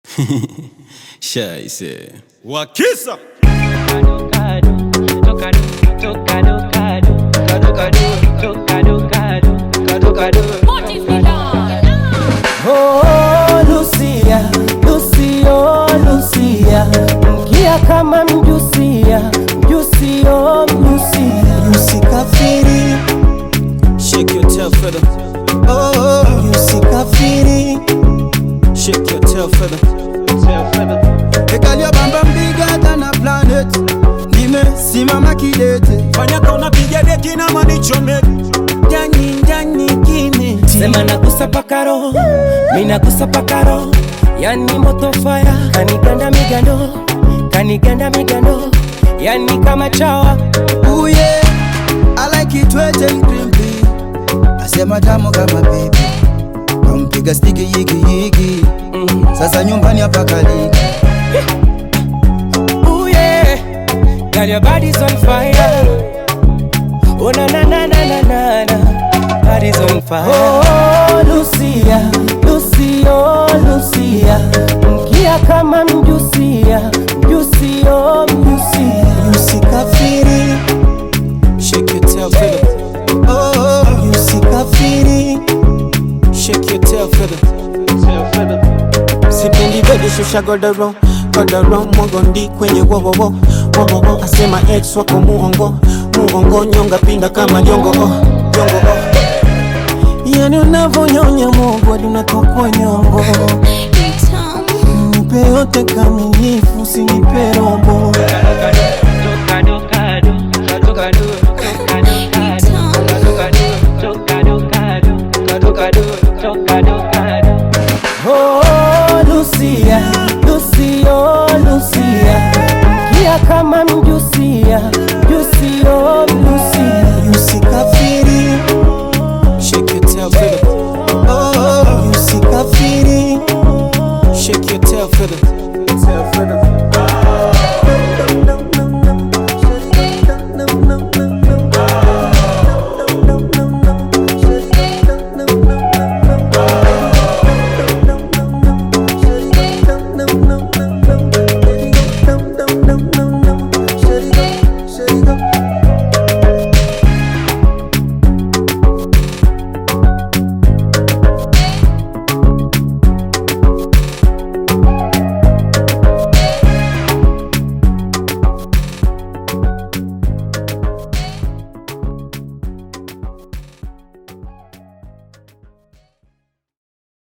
Scheiße. Wakisa Oh, Lucia, Lucio, Lucia, mkia kama mjusia, mjusio, mjusia, usikafiri, Shake your tail feather. oh, usikafiri, Shake your tail feather. Ekalia bamba bigger than a planet nimesimama kidete fanya kauna piga deki na manichomeki ndani ndani kimeti sema nagusa paka roho, mi nagusa paka roho, yani moto fire, kaniganda migando, kaniganda migando, yani kama chawa, Ooh yeah, I like it wet and crimpy Asema tamu kama baby Kampiga stiki yigi yigi Sasa nyumbani hapa kaliki ooh yeah, girl your body's on fire, oh na na na na na na na, body's on fire. Oh Lucia, Lucio, Lucia, mkia kama mjusia, mjusio, mjusia, usikafiri, Shake your tail feather. Oh, usikafiri. Shake your tail feather. sipendi bebe shusha godoro godoro mogondi kwenye wowowo wowowo asema ex wako muongo muongo nyonga pinda kama jongo oh, jongo oh. yani unavonyonya mogo hadi unatokwa nyongo nipe yote kamilifu usinipe robo Oh, Lucia, Lucio, Lucia, mkia kama mjusia, mjusio, mjusia, usikafiri, Shake your tail feather. oh, usikafiri. Shake your tail feather.